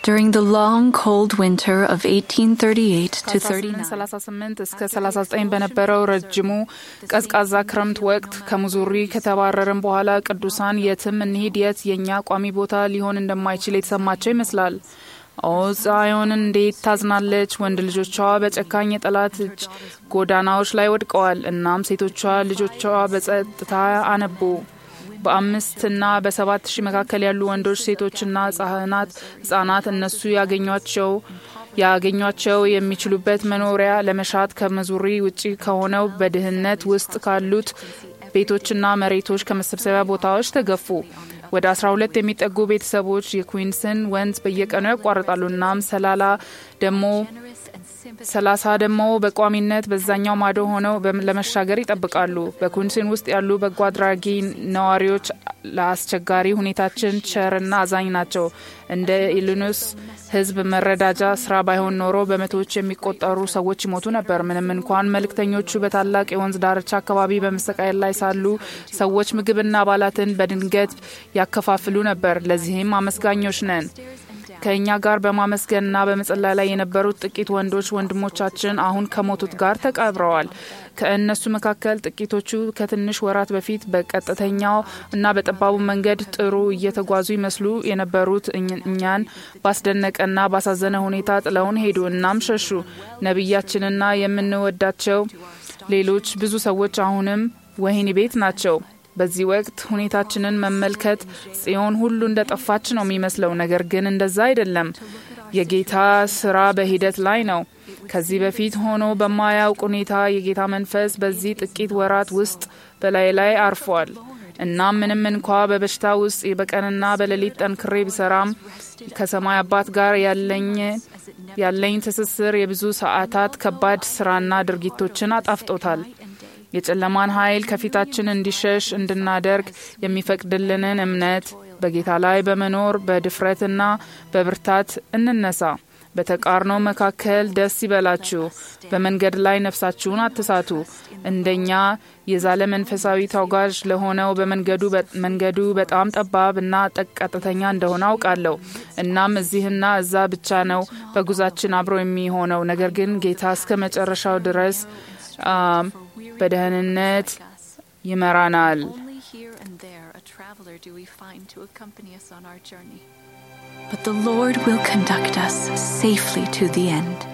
During the long, cold winter of 1838 to 39, 38 እስከ 39 በነበረው ረጅሙ ቀዝቃዛ ክረምት ወቅት ከሙዙሪ ከተባረርን በኋላ ቅዱሳን የትም እንሂድ የት የእኛ ቋሚ ቦታ ሊሆን እንደማይችል የተሰማቸው ይመስላል። ኦ ጽዮን እንዴት ታዝናለች! ወንድ ልጆቿ በጨካኝ የጠላት እጅ ጎዳናዎች ላይ ወድቀዋል። እናም ሴቶቿ ልጆቿ በጸጥታ አነቡ። በአምስትና በሰባት ሺህ መካከል ያሉ ወንዶች፣ ሴቶችና ህጻናት ህጻናት እነሱ ያገኟቸው ያገኟቸው የሚችሉበት መኖሪያ ለመሻት ከመዙሪ ውጪ ከሆነው በድህነት ውስጥ ካሉት ቤቶችና መሬቶች ከመሰብሰቢያ ቦታዎች ተገፉ። ወደ 12 የሚጠጉ ቤተሰቦች የኩዊንስን ወንዝ በየቀኑ ያቋርጣሉ። እናም ሰላላ ደግሞ ሰላሳ ደግሞ በቋሚነት በዛኛው ማዶ ሆነው ለመሻገር ይጠብቃሉ። በኩንሲን ውስጥ ያሉ በጎ አድራጊ ነዋሪዎች ለአስቸጋሪ ሁኔታችን ቸርና አዛኝ ናቸው። እንደ ኢሊኖስ ህዝብ መረዳጃ ስራ ባይሆን ኖሮ በመቶዎች የሚቆጠሩ ሰዎች ይሞቱ ነበር። ምንም እንኳን መልእክተኞቹ በታላቅ የወንዝ ዳርቻ አካባቢ በመሰቃየት ላይ ሳሉ ሰዎች ምግብና አባላትን በድንገት ያከፋፍሉ ነበር። ለዚህም አመስጋኞች ነን። ከእኛ ጋር በማመስገንና በመጸለይ ላይ የነበሩት ጥቂት ወንዶች ወንድሞቻችን አሁን ከሞቱት ጋር ተቀብረዋል። ከእነሱ መካከል ጥቂቶቹ ከትንሽ ወራት በፊት በቀጥተኛው እና በጠባቡ መንገድ ጥሩ እየተጓዙ ይመስሉ የነበሩት እኛን ባስደነቀና ባሳዘነ ሁኔታ ጥለውን ሄዱ። እናም ሸሹ። ነቢያችንና የምንወዳቸው ሌሎች ብዙ ሰዎች አሁንም ወህኒ ቤት ናቸው። በዚህ ወቅት ሁኔታችንን መመልከት ጽዮን ሁሉ እንደ ጠፋች ነው የሚመስለው። ነገር ግን እንደዛ አይደለም። የጌታ ስራ በሂደት ላይ ነው። ከዚህ በፊት ሆኖ በማያውቅ ሁኔታ የጌታ መንፈስ በዚህ ጥቂት ወራት ውስጥ በላይ ላይ አርፏል። እናም ምንም እንኳ በበሽታ ውስጥ በቀንና በሌሊት ጠንክሬ ብሰራም ከሰማይ አባት ጋር ያለኝ ያለኝ ትስስር የብዙ ሰዓታት ከባድ ስራና ድርጊቶችን አጣፍጦታል። የጨለማን ኃይል ከፊታችን እንዲሸሽ እንድናደርግ የሚፈቅድልንን እምነት በጌታ ላይ በመኖር በድፍረትና በብርታት እንነሳ። በተቃርኖ መካከል ደስ ይበላችሁ። በመንገድ ላይ ነፍሳችሁን አትሳቱ። እንደኛ የዛለ መንፈሳዊ ተጓዥ ለሆነው በመንገዱ በጣም ጠባብ እና ቀጥተኛ እንደሆነ አውቃለሁ። እናም እዚህና እዛ ብቻ ነው በጉዛችን አብሮ የሚሆነው። ነገር ግን ጌታ እስከ መጨረሻው ድረስ በደህንነት ይመራናል። Only here and there a traveler do we find to accompany us on our journey. but the Lord will conduct us safely to the end.